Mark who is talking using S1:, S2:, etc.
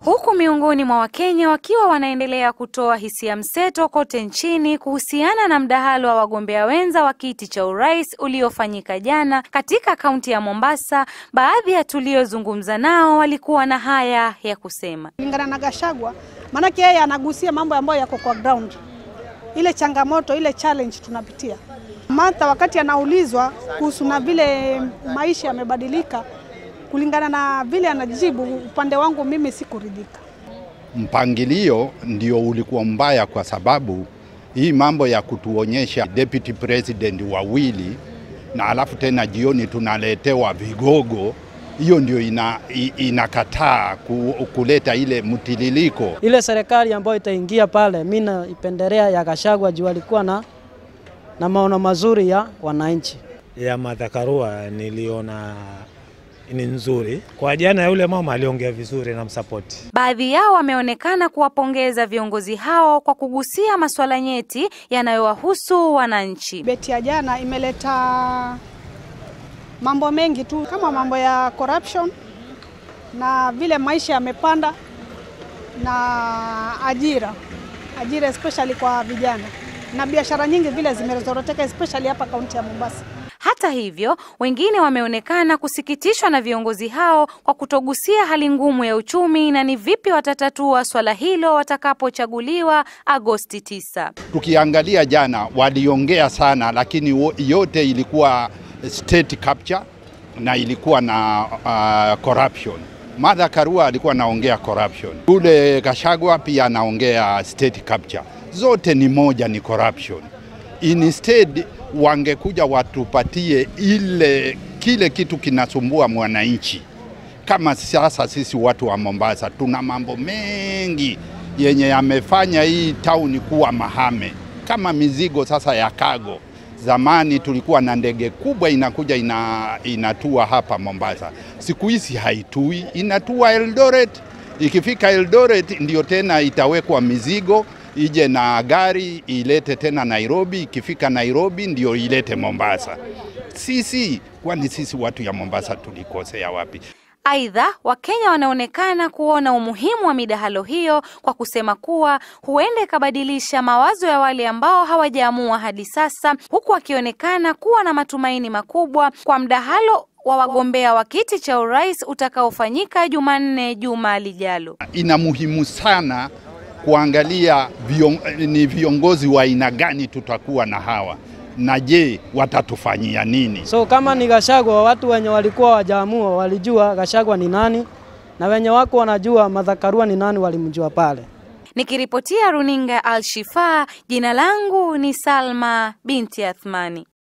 S1: Huku miongoni mwa Wakenya wakiwa wanaendelea kutoa hisia mseto kote nchini kuhusiana na mdahalo wa wagombea wenza wa kiti cha urais uliofanyika jana katika kaunti ya Mombasa, baadhi ya tuliozungumza nao walikuwa na haya ya kusema.
S2: Kulingana na Gachagua, maanake yeye anagusia mambo ambayo yako kwa ground, ile changamoto, ile challenge tunapitia. Martha wakati anaulizwa kuhusu na vile maisha yamebadilika, kulingana na vile anajibu, upande wangu mimi sikuridhika.
S3: Mpangilio ndio ulikuwa mbaya, kwa sababu hii mambo ya kutuonyesha deputy president wawili na alafu tena jioni tunaletewa vigogo, hiyo ndio ina, inakataa ku, kuleta ile mtililiko.
S4: Ile serikali ambayo itaingia pale, mimi naipendelea ya Gachagua juu alikuwa na, na maono mazuri ya wananchi.
S5: Ya Martha Karua niliona ni nzuri. Kwa jana yule mama aliongea vizuri na msapoti.
S1: Baadhi yao wameonekana kuwapongeza viongozi hao kwa kugusia masuala nyeti yanayowahusu wananchi.
S2: Beti ya jana imeleta mambo mengi tu kama mambo ya corruption na vile maisha yamepanda na ajira, ajira especially kwa vijana na biashara nyingi vile zimezoroteka especially hapa kaunti ya Mombasa.
S1: Hata hivyo, wengine wameonekana kusikitishwa na viongozi hao kwa kutogusia hali ngumu ya uchumi na ni vipi watatatua swala hilo watakapochaguliwa Agosti 9.
S3: Tukiangalia jana, waliongea sana, lakini yote ilikuwa state capture na ilikuwa na uh, corruption. Martha Karua alikuwa anaongea corruption, ule Gachagua pia anaongea state capture. Zote ni moja, ni corruption. Instead wangekuja watupatie ile kile kitu kinasumbua mwananchi. Kama sasa sisi watu wa Mombasa tuna mambo mengi yenye yamefanya hii tauni kuwa mahame, kama mizigo sasa ya kago. Zamani tulikuwa na ndege kubwa inakuja ina, inatua hapa Mombasa, siku hizi haitui, inatua Eldoret. Ikifika Eldoret ndio tena itawekwa mizigo ije na gari ilete tena Nairobi. Ikifika Nairobi ndio ilete Mombasa. Sisi kwani sisi watu ya Mombasa tulikosea wapi?
S1: Aidha, Wakenya wanaonekana kuona umuhimu wa midahalo hiyo kwa kusema kuwa huenda ikabadilisha mawazo ya wale ambao hawajaamua hadi sasa, huku wakionekana kuwa na matumaini makubwa kwa mdahalo wa wagombea wa kiti cha urais utakaofanyika Jumanne juma lijalo.
S3: Ina muhimu sana kuangalia vion, ni viongozi wa aina gani tutakuwa na hawa na je, watatufanyia nini?
S4: So kama ni Gachagua, watu wenye walikuwa wajaamua walijua Gachagua ni nani, na wenye wako wanajua Martha Karua ni nani walimjua pale.
S1: Nikiripotia runinga Al Shifa, jina langu ni Salma binti Athmani.